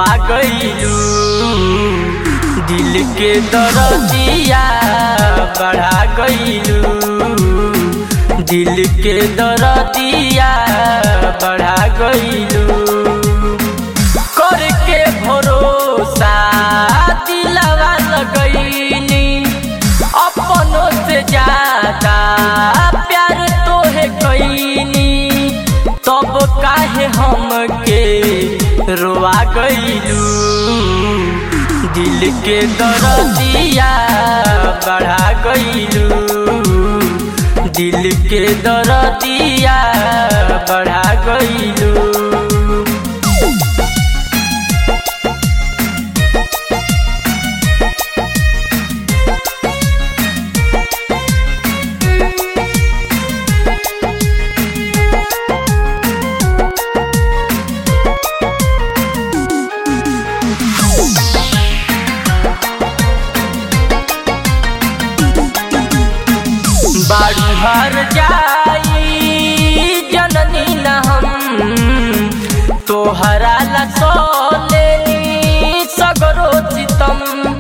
रोआ गईलू दिल के दरदिया बढ़ा गईलू दिल के दरदिया बढ़ा गईलू करके भरोसा दिलवा लगईनी अपनों से ज्यादा प्यार तोहे कईनी तब काहे हमके रोआ गईलू दिल के दरदिया बढ़ा गईलू दिल के दरदिया बढ़ा गईलू बारू हर जाई जननी न हम तोहरा ला सोलेनी सगरो चितम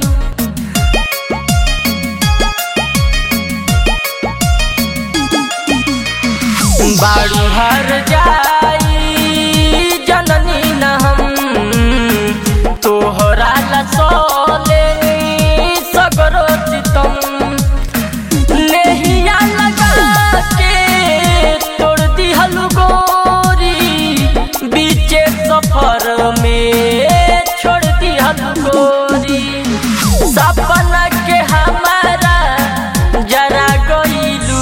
बारू हर जाई जननी न हम तोहरा ला सोलेनी सगरो चितम नेहिया लगा के तोड़ दिहल गोरी बीचे सफर में छोड़ दिहल गोरी सपना के हमारा जरा गईलू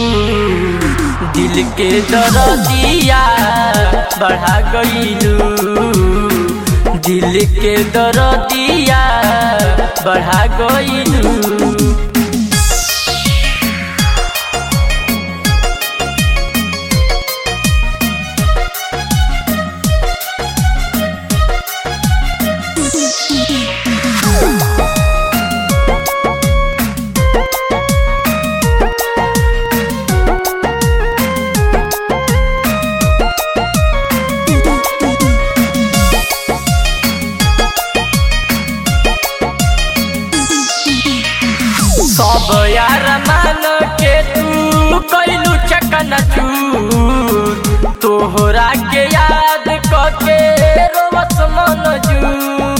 दिल के दरदिया बढ़ा गईलू दिल के दरदिया बढ़ा गईलू सब यार मान के तू कैलू चकन चूर तोहरा के याद करके रोवस मन जू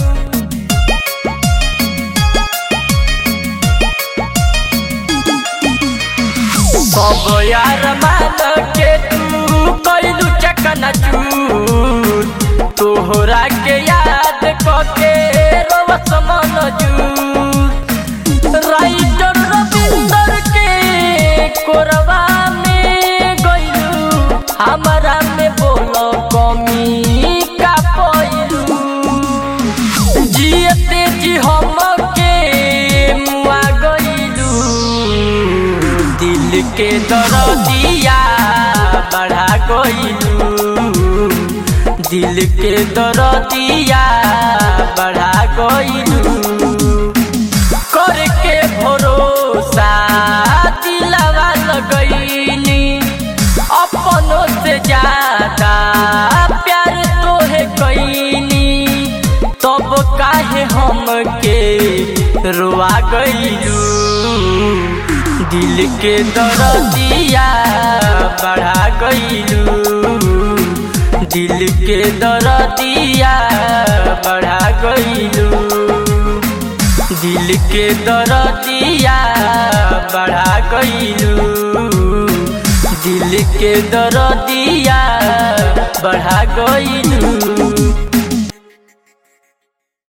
सब यार मान के तू कैलू चकन चूर तोहरा के याद करके रोवस मन जू राइटर रविंदर के कोरबा में गइलू हमारा में बोलो कमी का पइलू जियते जी हम के मुआ गइलू दिल के दरदिया बढ़ा गइलू दिल के दरदिया बढ़ा गइलू करके भरोसा दिलवा लगईनी अपनों से ज्यादा प्यार तोहे कईनी तब काहे हमके रोआ गईलू दिल के दरदिया बढ़ा गईलू दिल के दरदिया बढ़ा गईलू दिल के दरदिया बढ़ा गईलू दिल के दरदिया बढ़ा गईलू